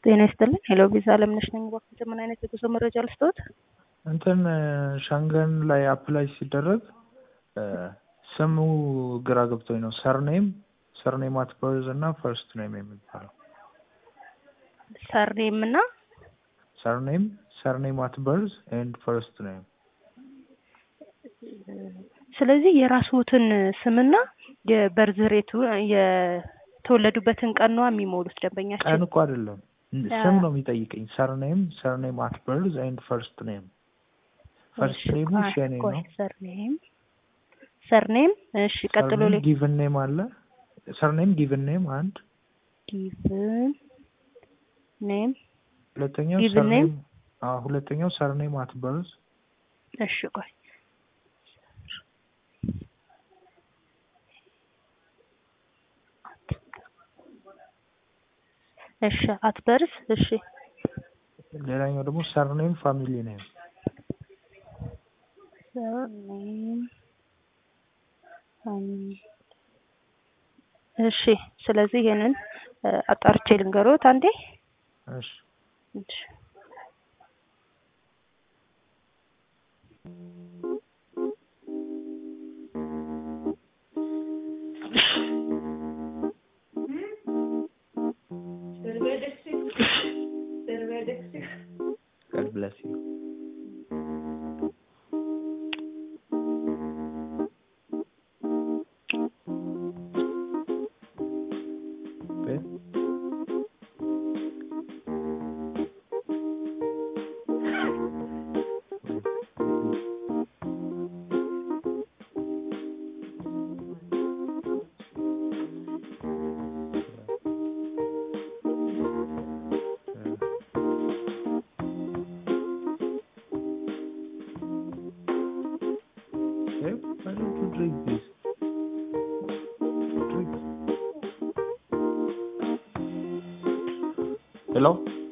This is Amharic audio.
ጤና ይስጥልኝ። ሄሎ ቪዛ አለምነሽ ነኝ። እባክዎት ምን አይነት የጉዞ መረጃ ልስጥዎት? እንትን ሸንገን ላይ አፕላይ ሲደረግ ስሙ ግራ ገብቶኝ ነው። ሰርኔም ሰርኔም አት በርዝ እና ፈርስት ኔም የሚባለው ሰርኔም እና ሰርኔም ሰርኔም አት በርዝ ኤንድ ፈርስት ኔም ስለዚህ የራስዎትን ስምና የበርዝ ሬቱ የተወለዱበትን ቀን ነው የሚሞሉት ደንበኛችን። ቀን እኮ አይደለም ስም ነው የሚጠይቀኝ። ሰርኔም ሰርኔም አት በርዝ ኤንድ ፈርስት ኔም ፈርስት ኔሙ ሸኔ ነው። ሰርኔም ሰርኔም እሺ፣ ቀጥሎ ላይ ጊቭን ኔም አለ። ሰርኔም ጊቭን ኔም አንድ፣ ጊቭን ኔም ሁለተኛው given ሰርኔም name? አዎ፣ ሁለተኛው ሰርኔም አት በርዝ እሺ፣ ቆይ እሺ፣ አትበርስ እሺ፣ ሌላኛው ደግሞ ሰርኔም ፋሚሊ ኔም ሰርኔም እሺ። ስለዚህ ይሄንን አጣርቼ ልንገሮት አንዴ። እሺ እሺ God bless you. Okay. Okay, why don't you drink this? Drink. Hello?